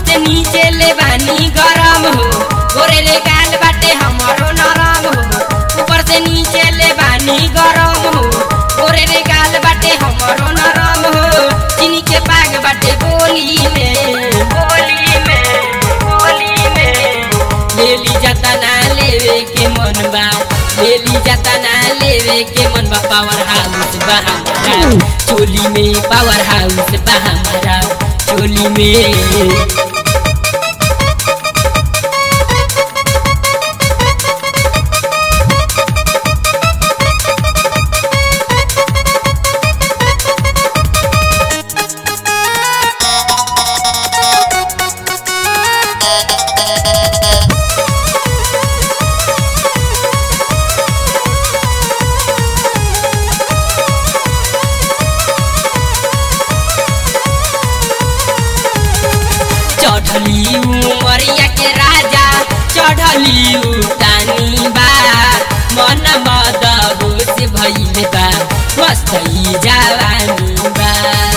से नीचे ले बानी गरम हो गोरे रे गाल बाटे हमरो नरम हो ऊपर से नीचे ले बानी गरम हो गोरे रे गाल बाटे हमरो नरम हो चीनी के पाग बाटे गोली में गोली में गोली में लेली जाता ना लेवे के मन बा लेली जाता ना लेवे के मन बा पावर हाउस बा हमारा चोली में पावर हाउस बा हमारा चोली में चढ़ली उमरिया के राजा चढ़ली उतानी बा मन मद होश भइल बा मस्त ही जवानी बा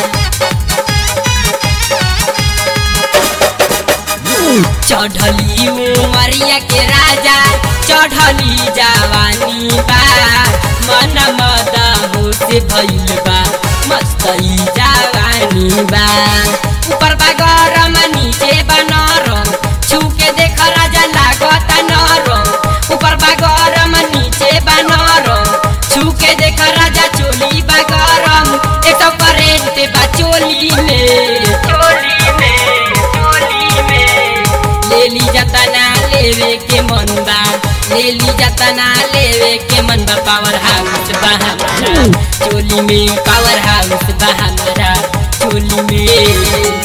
चढ़ली उमरिया के राजा चढ़ली जवानी बा मन मद होश भइल बा मस्त ही जवानी बा ऊपर बा गरम नीचे बा नरम छू के देख राजा लागत नरम ऊपर बा गरम नीचे बा नरम छू के देख राजा चोली बा गरम एक तो करेंट बा चोली में चोली में चोली में लेली जतना लेवे के मन बा लेली जतना लेवे के मन बा पावर हाउस बा हमारा चोली में पावर हाउस बा हमारा चोली में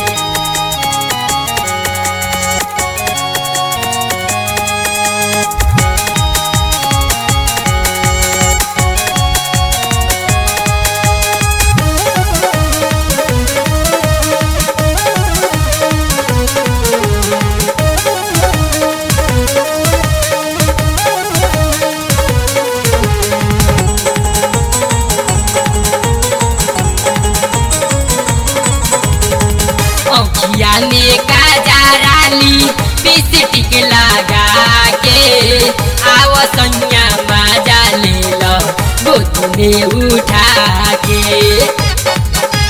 औखिया में काजराली बिस्टिक लगा के आव सैया मजा ले लो गोद में उठा के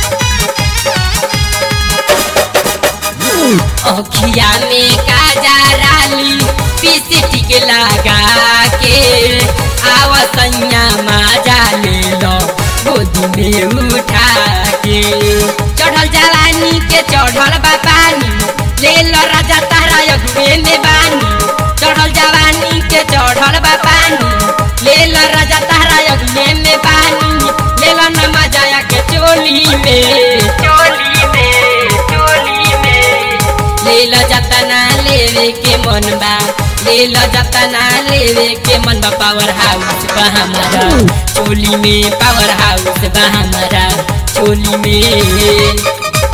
औखिया में काजराली बिस्टिक लगा के आव सैया मजा ले लो गोद में उठा के चढ़ल जवानी के चढ़ल बा पानी ले लो राजा तारा अगुए में बानी चढ़ल जवानी के चढ़ल बा पानी ले लो राजा तारा अगुए में बानी ले लो न मजाया के चोली में चोली में चोली में ले लो जतना लेवे के मन बा ले लो जतना लेवे के मन बा पावर हाउस बा हमारा चोली में पावर हाउस बा हमारा चोली में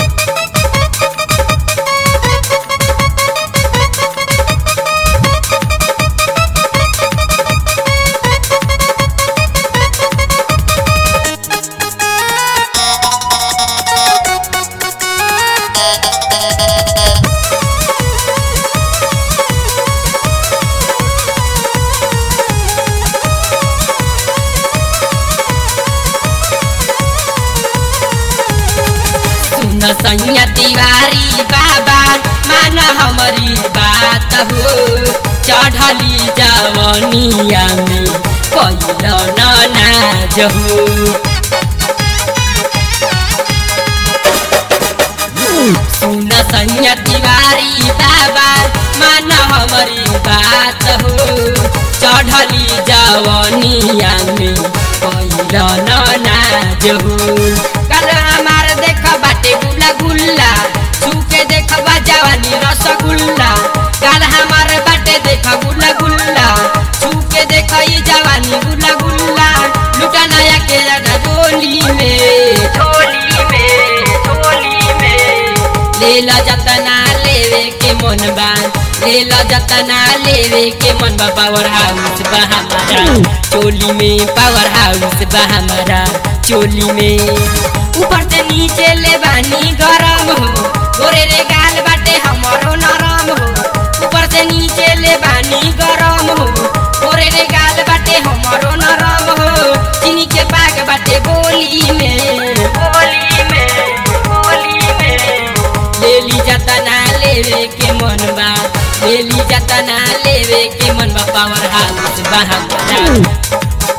सुन सैया तिवारी बाबा मान हमारी बात हो चढ़ली जवनिया में कैल न नाज हो सुन सैया तिवारी बाबा मान हमारी बात हो चढ़ली जवनिया में कैल न नाज हो कल हमार देख बाटे गुला गुल्ला छूके देख जवानी रसगुल्ला कल हमार बाटे देख गुला गुल्ला छूके देख ई जवानी गुला गुल्ला लुटा नया के जाना गोली में गोली में गोली में ले लो जतना लेवे के मन बा ले लो जतना लेवे के मन बा पावर हाउस बा हमारा चोली में पावर हाउस बा हमारा चोली में ऊपर से नीचे ले बानी गरम हो गोरे रे गाल बाटे हमरो जतना लेवे के मन बा लेली जतना लेवे के मन बा पावर हाउस बा हमारा